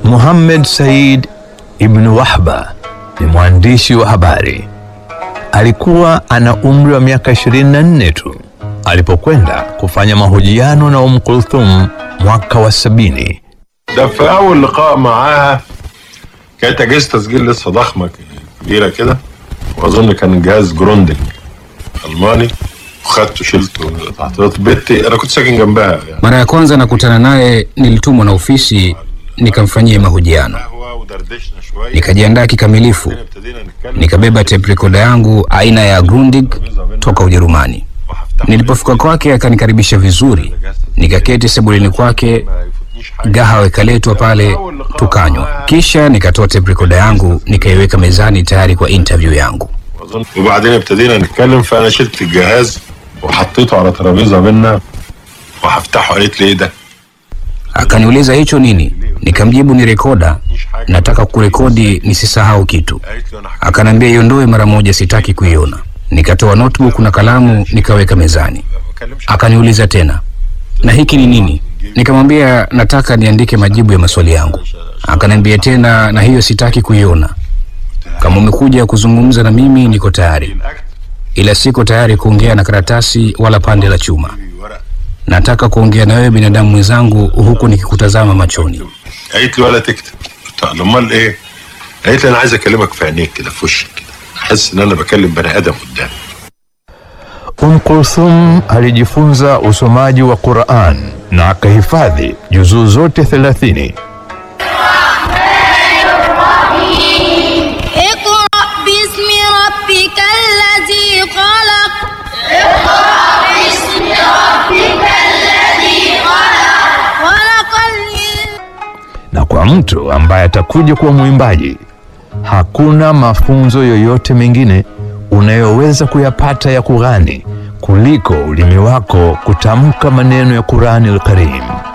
Muhammad Said ibn Wahba ni mwandishi wa habari. Alikuwa ana umri wa miaka 24 tu alipokwenda kufanya mahojiano na Umm Kulthum mwaka wa sabini. ده في اول لقاء معاها كانت اجهزه تسجيل لسه ضخمه كبيره كده واظن كان جهاز جروندنج الماني وخدته شلته تحت بيتي انا كنت ساكن جنبها يعني Mara ya kwanza nakutana naye nilitumwa na ofisi nikamfanyia mahojiano. قهوه ودردشنا شويه Nikajiandaa kikamilifu, ابتدينا نتكلم nikabeba tape recorder yangu aina ya Grundig toka Ujerumani. وهفتح Nilipofika kwake akanikaribisha vizuri, nikaketi sebuleni kwake, ما يفوتنيش حاجه gahawa ikaletwa pale tukanywa, kisha nikatoa tape recorder yangu nikaiweka mezani tayari kwa interview yangu. واظن وبعدين ابتدينا نتكلم فانا شلت الجهاز وحطيته على ترابيزه بينا وهفتحه قالت لي ايه ده؟ Akaniuliza hicho nini? Nikamjibu ni rekoda, nataka kurekodi nisisahau kitu. قالت لي انا حكيت Akanambia iondoe mara moja, sitaki kuiona. Nikatoa notebook na kalamu nikaweka mezani. ما بكلمش Akaniuliza tena, na hiki ni nini? Nikamwambia nataka niandike majibu ya maswali yangu. Akaniambia tena, na hiyo sitaki kuiona. Kama umekuja kuzungumza na mimi, niko tayari, الاكت ila siko tayari kuongea na karatasi wala pande la chuma. ورق Nataka kuongea na wewe binadamu mwenzangu, huku nikikutazama machoni. قالت لي ولا تكتب قلت لها امال ايه؟ قالت لي انا عايز اكلمك في عينيك كده في وشك كده احس ان انا بكلم بني ادم قدامي Umm Kulthum alijifunza usomaji wa Qur'an na akahifadhi juzuu zote 30. اقرأ باسم ربك الذي خلق خلق الإنسان Na kwa mtu ambaye atakuja kuwa mwimbaji, hakuna mafunzo yoyote mengine unayoweza kuyapata ya kughani kuliko ulimi wako kutamka maneno ya Qur'ani al-Karim.